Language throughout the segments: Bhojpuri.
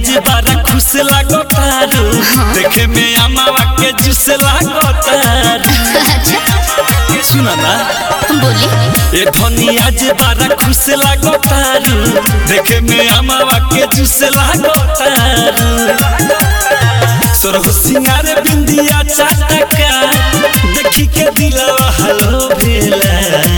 आज बारा खुश लागो तारू देखे में अमावा के जूस लागो तारू सुना ना बोली ए धनी आज बारा खुश लागो तारू देखे में अमावा के जूस लागो तारू सोरह सिंगार बिंदिया चाटका देखी के दिलवा हलो भेला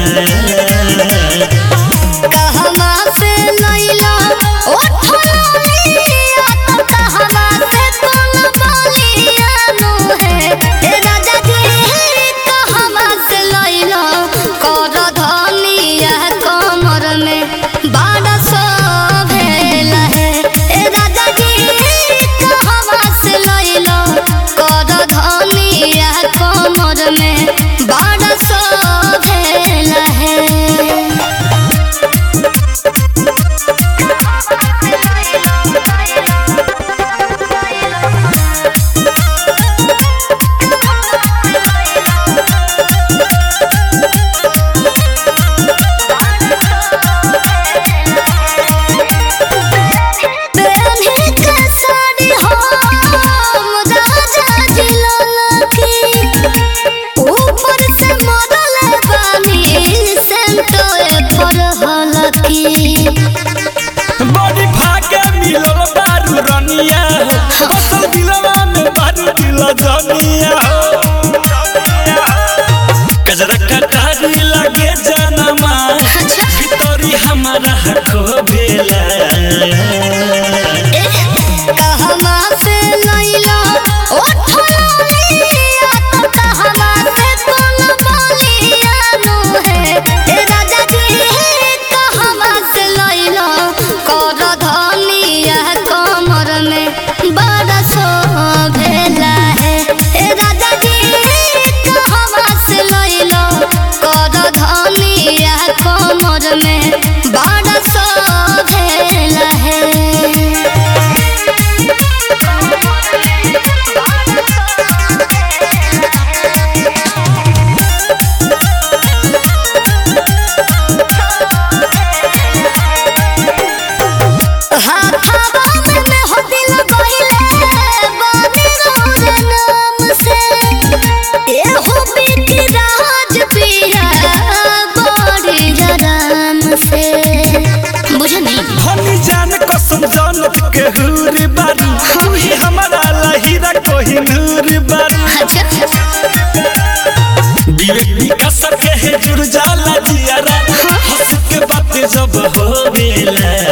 कहवा से लैला ओ थोलिया तो कहवा से कोन बोलिया नु है ए राजा जी कहवा से लैला कर धनिया कमर में बाड़ा सो भेला है ए राजा जी कहवा से लैला कर धनिया कमर में बाड़ा सो भेला है पहने के साड़ी हम राजा जी ललकी ऊपर से मरल बानी सेंटोए पर हलकी बड़ी भागे मिलल बारू रनिया हो बसल दिलवा में बारू दिल जनिया हो कजरा कटारी लागे जनमा भितरी हमारा हको भेला कहवा से लैला ओ थोलिया तो कहवा से कोन बोलिया नु है ए राजा जी कहवा से लैला कर धनिया कमर में बड़ा सो भेला है ए राजा जी कहवा से लैला कर धनिया कमर में बड़ा सो भेला है हाथावा में हो दिल गइले बानी रोरे नाम से ए हो बीती राज पिया बड़ी जराम से बुझनी हनी जान कसम जानत के हुरी बारू तू ही हमारा लहीरा कोही नूर बारू विवेक विकास के है जुड़ जाला जियारा हंस के बात जब हो बेला